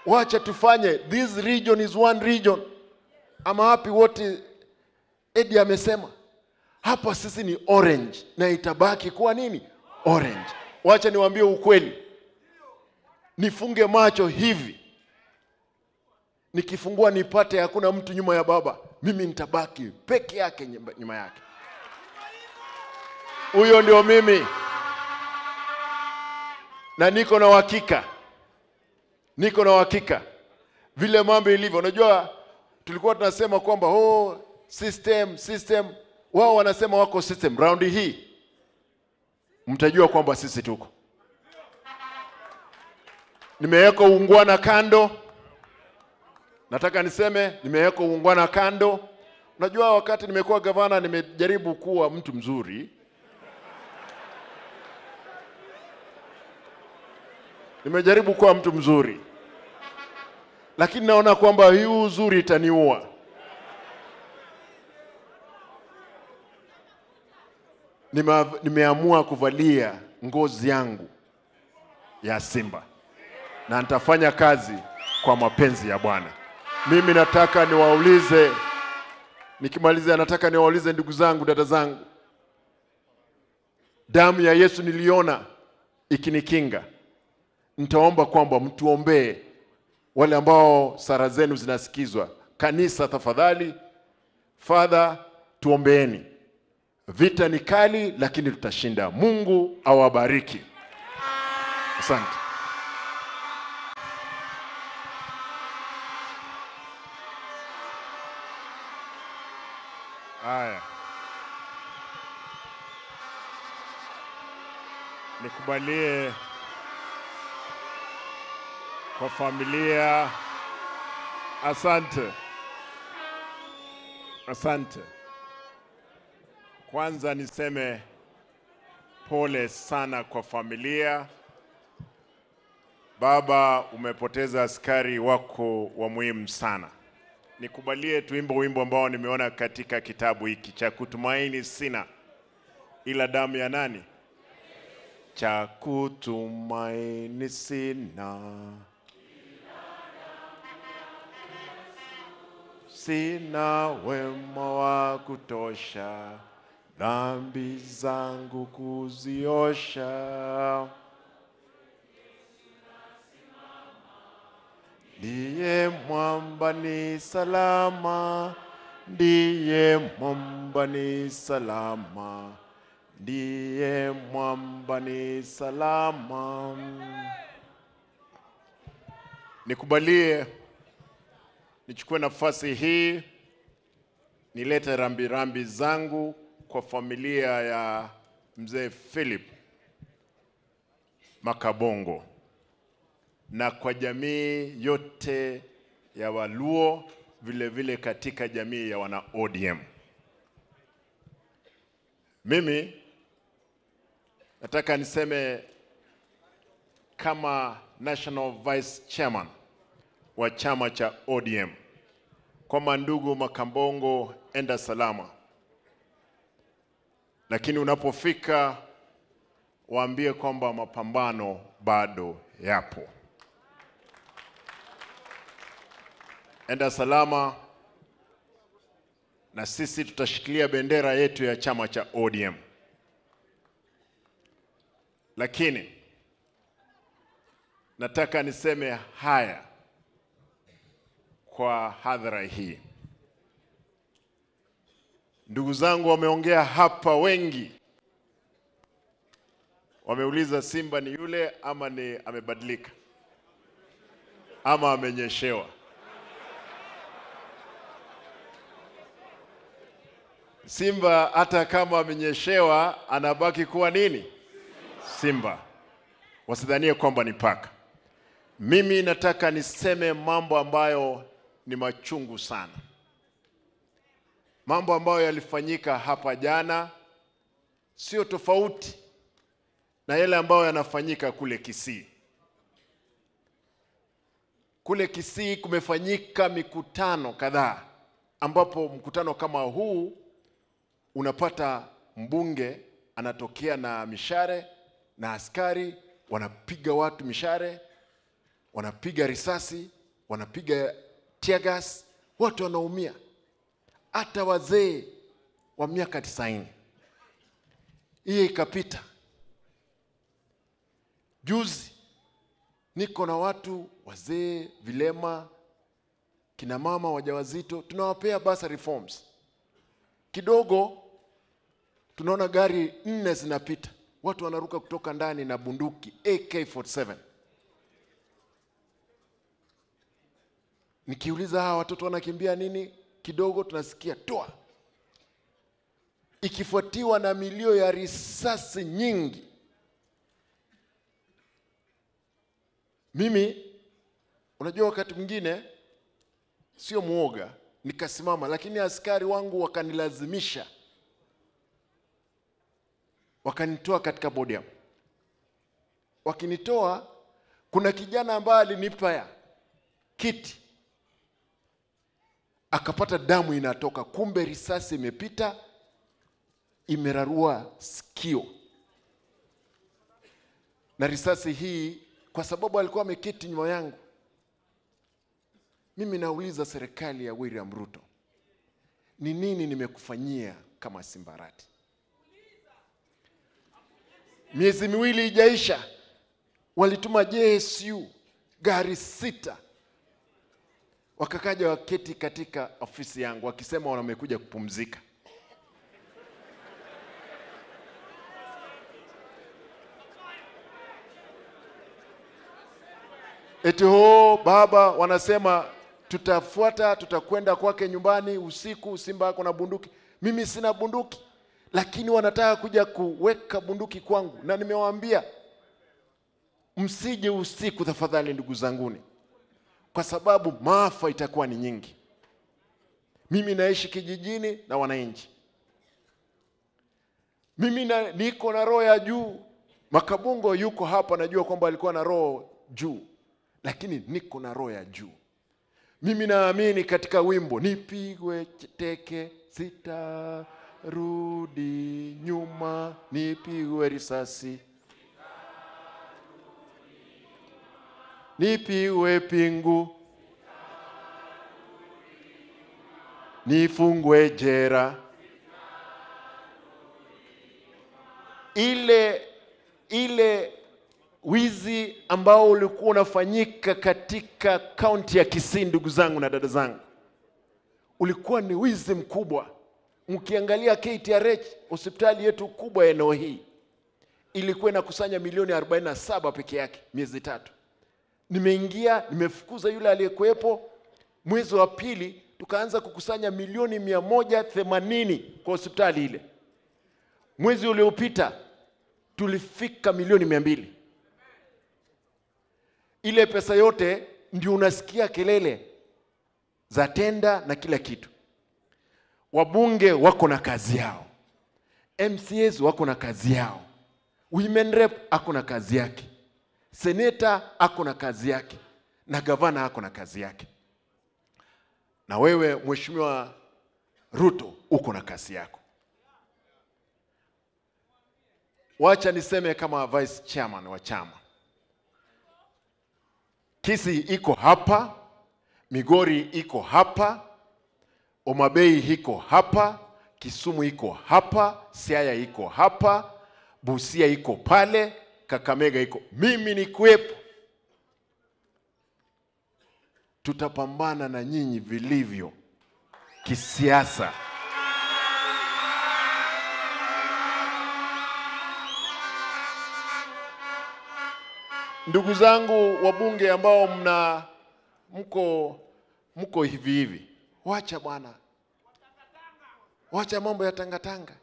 wacha tufanye, this region is one region. Ama wapi wote Edi amesema hapa sisi ni orange na itabaki kuwa nini? Orange. Wacha niwaambie ukweli, nifunge macho hivi, nikifungua nipate hakuna mtu nyuma ya baba, mimi nitabaki peke yake nyuma- nyuma yake. Huyo ndio mimi, na niko na uhakika, niko na uhakika vile mambo ilivyo. Unajua, tulikuwa tunasema kwamba oh, system system, wao wanasema wako system. Raundi hii mtajua kwamba sisi tuko. Nimeweka uungwana kando, nataka niseme nimeweka uungwana kando. Unajua, wakati nimekuwa gavana nimejaribu kuwa mtu mzuri, nimejaribu kuwa mtu mzuri, lakini naona kwamba hii uzuri itaniua. Nime, nimeamua kuvalia ngozi yangu ya simba na nitafanya kazi kwa mapenzi ya Bwana. Mimi nataka niwaulize, nikimalizia, nataka niwaulize ndugu zangu, dada zangu, damu ya Yesu niliona ikinikinga. Nitaomba kwamba mtuombee wale ambao sara zenu zinasikizwa. Kanisa, tafadhali, Father, tuombeeni. Vita ni kali, lakini tutashinda. Mungu awabariki. Asante. Haya, nikubalie kwa familia. Asante, asante. Kwanza niseme pole sana kwa familia. Baba, umepoteza askari wako wa muhimu sana. Nikubalie tuimbe wimbo ambao nimeona katika kitabu hiki cha kutumaini sina ila damu ya nani? Cha kutumaini sina sina wema wa kutosha dhambi zangu kuziosha. Ndiye mwamba ni salama, ndiye mwamba ni salama, ndiye mwamba ni salama. Nikubalie nichukue nafasi hii nilete rambirambi zangu kwa familia ya mzee Philip Makabongo na kwa jamii yote ya Waluo, vile vile katika jamii ya wana ODM. Mimi nataka niseme kama National Vice Chairman wa chama cha ODM kwamba ndugu Makambongo, enda salama, lakini unapofika waambie kwamba mapambano bado yapo. Enda salama, na sisi tutashikilia bendera yetu ya chama cha ODM. Lakini nataka niseme haya kwa hadhara hii. Ndugu zangu wameongea hapa wengi, wameuliza Simba ni yule ama ni amebadilika ama amenyeshewa. Simba hata kama amenyeshewa anabaki kuwa nini? Simba. Wasidhanie kwamba ni paka. Mimi nataka niseme mambo ambayo ni machungu sana, mambo ambayo yalifanyika hapa jana, sio tofauti na yale ambayo yanafanyika kule Kisii. Kule Kisii kumefanyika mikutano kadhaa, ambapo mkutano kama huu unapata mbunge anatokea na mishare na askari wanapiga watu mishare wanapiga risasi, wanapiga tear gas, watu wanaumia, hata wazee wa miaka tisaini. Hiyo ikapita. Juzi niko na watu wazee, vilema, kina mama wajawazito, tunawapea basa reforms kidogo. Tunaona gari nne zinapita, watu wanaruka kutoka ndani na bunduki AK47. Nikiuliza hawa watoto wanakimbia nini, kidogo tunasikia toa, ikifuatiwa na milio ya risasi nyingi. Mimi unajua, wakati mwingine sio mwoga, nikasimama, lakini askari wangu wakanilazimisha, wakanitoa katika podium. Wakinitoa, kuna kijana ambaye alinipa ya kiti akapata damu inatoka, kumbe risasi imepita imerarua sikio, na risasi hii, kwa sababu alikuwa ameketi nyuma yangu. Mimi nauliza serikali ya William Ruto, ni nini nimekufanyia kama Simbarati? Miezi miwili ijaisha, walituma JSU gari sita wakakaja waketi katika ofisi yangu wakisema wamekuja kupumzika. Eti ho baba, wanasema tutafuata, tutakwenda kwake nyumbani usiku. Simba ako na bunduki, mimi sina bunduki, lakini wanataka kuja kuweka bunduki kwangu, na nimewaambia msije usiku tafadhali, ndugu zanguni kwa sababu maafa itakuwa ni nyingi. Mimi naishi kijijini na wananchi, mimi na, niko na roho ya juu. Makabungo yuko hapa, najua kwamba alikuwa na roho juu, lakini niko na roho ya juu. Mimi naamini katika wimbo nipigwe teke sitarudi nyuma, nipigwe risasi nipigwe pingu, nifungwe jera. Ile ile wizi ambao ulikuwa unafanyika katika kaunti ya Kisii, ndugu zangu na dada zangu, ulikuwa ni wizi mkubwa. Mkiangalia KTRH, hospitali yetu kubwa ya eneo hii, ilikuwa inakusanya milioni 47 peke yake miezi tatu nimeingia nimefukuza yule aliyekuwepo. Mwezi wa pili tukaanza kukusanya milioni mia moja themanini kwa hospitali ile. Mwezi uliopita tulifika milioni mia mbili. Ile pesa yote ndio unasikia kelele za tenda na kila kitu. Wabunge wako na kazi yao, MCAs wako na kazi yao, women rep ako na kazi yake seneta ako na kazi yake na gavana ako na kazi yake, na wewe Mheshimiwa Ruto uko na kazi yako. Wacha niseme kama vice chairman wa chama, Kisii iko hapa, Migori iko hapa, Omabei iko hapa, Kisumu iko hapa, Siaya iko hapa, Busia iko pale Kakamega iko, mimi ni kuwepo. Tutapambana na nyinyi vilivyo kisiasa. Ndugu zangu wabunge ambao mna mko mko hivi hivi, wacha bwana, wacha mambo ya tangatanga.